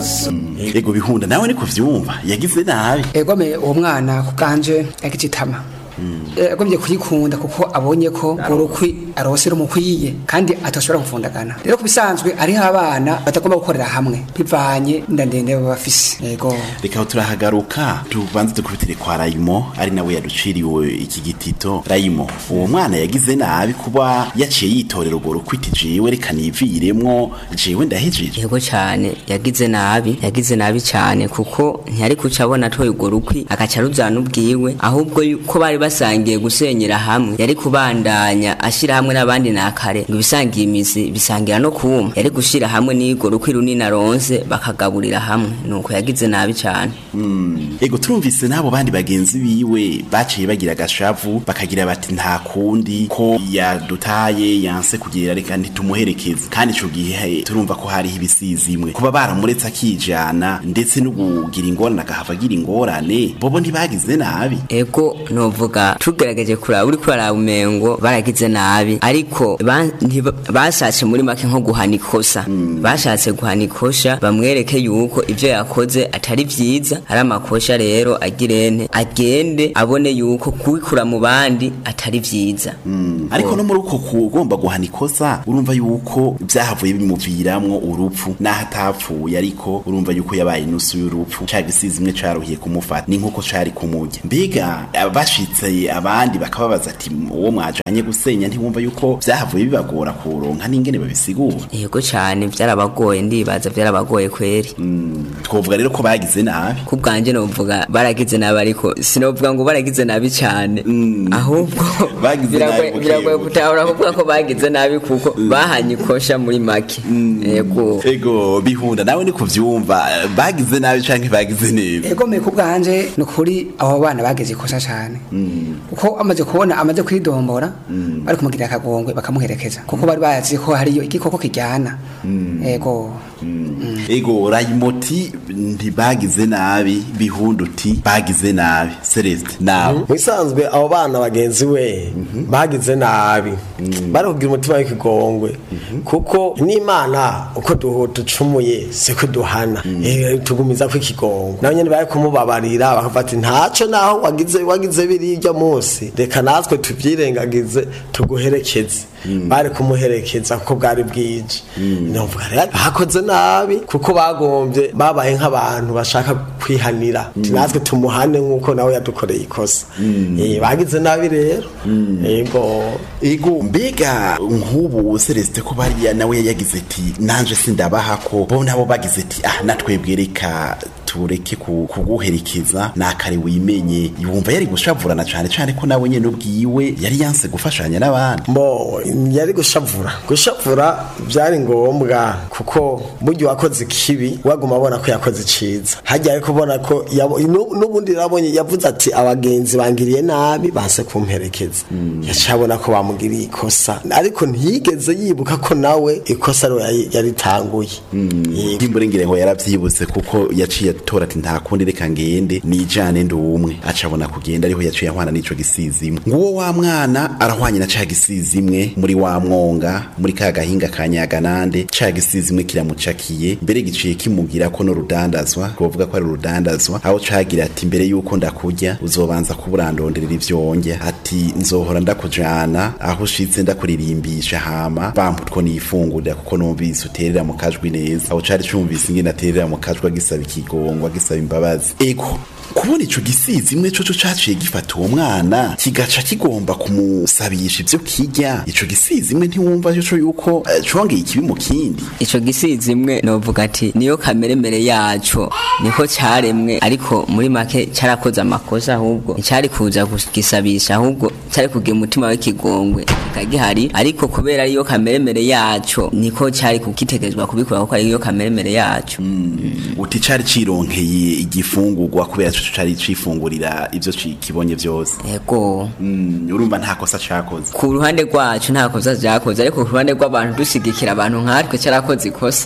ego bihunda nawe niko vyumva yagize nabi egome uwo mwana ku bwanje yagize itama yagombye kuyikunda kuko abonye ko urukwi arose rumukwiye kandi atashobora gufundagana rero ku bisanzwe ariho abana batagomba gukorera hamwe bivanye inda ndende baba bafise yego reka aho turahagaruka tubanze dukubitire kwa rayimo ari nawe yaduciriwe iki gitito rayimo uwo mwana yagize nabi kuba yaciye yitorera urwo rukwiti jewe reka niviremwo jewe ndahejeje yego cyane yagize nabi yagize nabi cyane kuko ntiyari kuca abona atoye urwo rukwi agaca arujana ubwiwe ahubwo ko bari basangiye gusenyera hamwe yari kubandanya ashyira hamwe n'abandi nakare ngo ibisangiye imizi bisangira no kuma yari gushira hamwe n'irwo rukwi runini aronse bakagaburira hamwe nuko yagize nabi cyane ego turumvise n'abo bandi bagenzi biwe baciye bagira agashavu bakagira bati nta kundi ko yadutaye yanse kugira reka ntitumuherekeze kandi ico gihe turumva ko hariho ibisizi imwe kuba baramuretse akijana ndetse no kugira ingorane agahava agira ingorane bobo ntibagize nabi ego novuga tugerageje kuraba uri kuraraba umengo baragize nabi ariko ba- ntiba- bashatse muri make nko guhana ikosa bashatse guhana ikosha bamwereke yuko ivyo yakoze atari vyiza ari amakosha rero agirene agende abone yuko kubikura mu bandi atari vyiza ariko no muri uko kugomba guhana ikosa urumva yuko vyahavuye bimuviramwo urupfu naho atapfuye ariko urumva yuko yabaye inusu y'urupfu ca gisizi imwe caruhiye kumufata ni nk'uko cari kumurya mbega bashitse abandi bakababaza ati uwo mwajanye gusenya ntiwumva yuko vyahavuye bibagora kuronka n'ingene babisigura yego cyane vyarabagoye ndibaza vyarabagoye kweri twovuga rero ko bagize nabi ku bwanje novuga baragize nabi ariko sinovuga ngo baragize nabi cyane ahubwo Bagize nabi biragoye- buke biragoye buke. gutahura kuvuga ko bagize nabi kuko bahanye ikosha muri make yego ego bihunda nawe ni kuvyumva bagize nabi canke bagize neza egome ku bwanje ni ukuri abo bana bageze ikosa cyane kuko amaze kubona amaze kwidombora bari kumugirira akagongwe bakamuherekeza kuko bari bazi ko hariyo igikoko kijyana ego ego rayimoti ntibagize nabi bihunda uti bagize nabi celeste nawe mubisanzwe abo bana bagenzi we bagize nabi bari kugira umutima w'ikigongwe kuko n'imana uko duhu- ducumuye siko duhana Eh, tugumiza ko ikigongwe nabo nyene bari kumubabarira bakavuga ati ntaco naho wagize wagize birirya munsi reka natwe tuvyirengagize tuguherekeze bari kumuherekeza kuko bwari bwije novuga rero bakoze nabi kuko bagombye babaye nk'abantu bashaka kwihanira Ati natwe tumuhane nk'uko nawe yadukoreye ikosa Eh, bagize nabi rero yego ego mbega nk'ubu celeste ko bariya nawe yagize ati nanje sindabaha ko bo nabo bagize ati ah natwebwe reka tureke ku- kuguherekeza nakare wimenye yumva yari gushavurana cane cane ko nawe nyene ubwiwe yari yanse gufashanya n'abandi mbo yari gushavura gushavura byari ngombwa kuko burya uwakoze ikibi waguma abona ko yakoze iciza hajya ariko ubona ko yabo- nu- n'ubundi yarabonye yavuze ati abagenzi bangiriye nabi banse kumperekeza yaciye abona ko bamugiriye ikosa ariko ntiyigeze yibuka ko nawe ikosa ariwe yari- yaritanguye Yego. imburengere ngo yaravyibutse kuko yaciye atora ati nta kundi reka ngende nijane ndi umwe aca abona kugenda ariho yaciye ahwana n'ico gisizi imwe nguwo wa mwana arahwanye na ca gisizi imwe muri wa mwonga muri ka gahinga ka nyaganande ca gisizi imwe kiramucakiye mbere giciye kimugira ko no rudandazwa kuvuga ko ari urudandazwa aho cagira ati mbere yuko ndakurya uzobanza kuburandonderera ivyonjya ati nzohora ndakujana aho ushitse ndakuririmbisha hama bampa utwo nifungurira kuko numvise uterera mu kajwi neza aho cari cumvise ingene aterera mu kajwi agisaba ikigongwa agisaba imbabazi ego kubona ico gisizi imwe coco caciye gifata uwo mwana kigaca kigomba kumusabisha ivyo kirya ico gisizi imwe ntiwumva coco yuko eh, congeye ikibi mu kindi ico gisizi imwe novuga ati niyo kameremere yaco niko caremwe ariko muri make carakoze amakosa ahubwo nticari kuza kugisabisha ahubwo cari kugira umutima w'ikigongwe kikagihari ariko kubera ariyo kameremere yaco niko cari kugitegerezwa kubikora kuko ariyo kameremere yaco uti cari cironkeye igifungurwa kubera coco cari cifungurira ivyo ci- kibonye vyose yego Mm, urumva nta kosa cakoze ku ruhande rwacu nta kosa vyakoze ariko ku ruhande rw'abantu dushigikira abantu nkatwe carakoze ikosa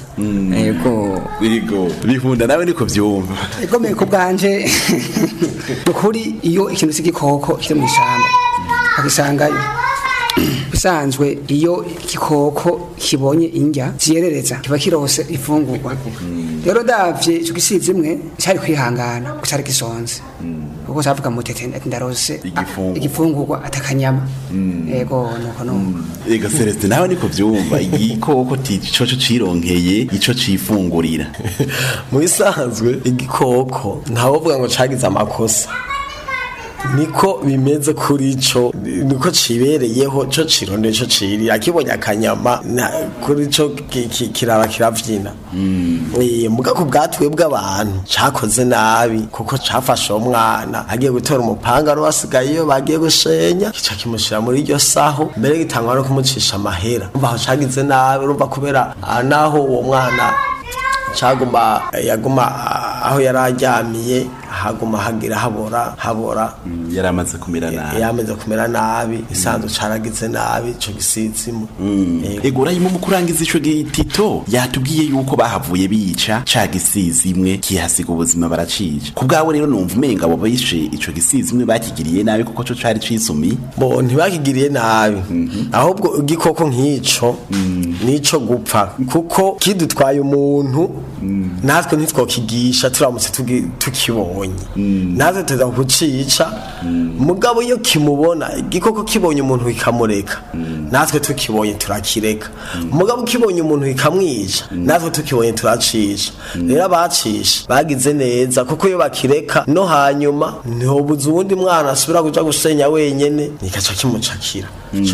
yego birigo bihunda nawe niko vyumva egome ku bwanje ni ukuri iyo ikintu cy'igikoko kiri mu ishyamba bagisangayo bisanzwe iyo igikoko kibonye indya ziyerereza kiba kirose ifungurwa rero ndavye ico gisizi imwe cari kwihangana kuko cari gisonze kuko cavuga mutete ati ndarose a- Igifungurwa. igifungurwa atakanyama yego nuko nuko ega celestin nawe niko vyumva igikoko ti- coco cironkeye ico cifungurira mu bisanzwe igikoko ntawovuga ngo cagize amakosa niko bimeze kuri co niko cibereyeho co cirondeye co ciri akibonye akanyama na- kuri co ki- ki- kiraba kiravyina Eh, muga ku bwatwe bw'abantu cakoze nabi kuko cafashe uwo mwana agiye gutora umupanga wari wasigayeyo bagiye gushenya kica kimushira muri iryo saho mbere gitangwa no kumucisha amahera umva aho cagize nabi urumva kubera ah, naho uwo mwana caguma yaguma ah, aho yari aryamiye haguma hagira habora habora yari amaze kumera nabi yameze kumera nabi isanzwe caragize nabi ico gisizimu Yego. ego urayimo mu kurangiza ico gitito yatubwiye yuko bahavuye bica ca gisizi imwe kihasiga ubuzima baracica ku bwawe rero numva umenga abo bishe ico gisizi imwe bakigiriye nabi kuko co cari cisumi bo ntibakigiriye nabi ahubwo igikoko nk'ico nico gupfa kuko kidutwaye umuntu natwe ntitwokigisha turamutse tugi- tukibonye natwe tuza kucica mugabo iyo kimubona igikoko kibonye umuntu kikamureka natwe tukibonye turakireka mugabo kibonye umuntu kikamwica natwe tukibonye turacisha rero abacisha bagize neza kuko iyo bakireka no hanyuma ntihobuza uwundi mwana asubira kuja gusenya wenyene nikaca kimucakira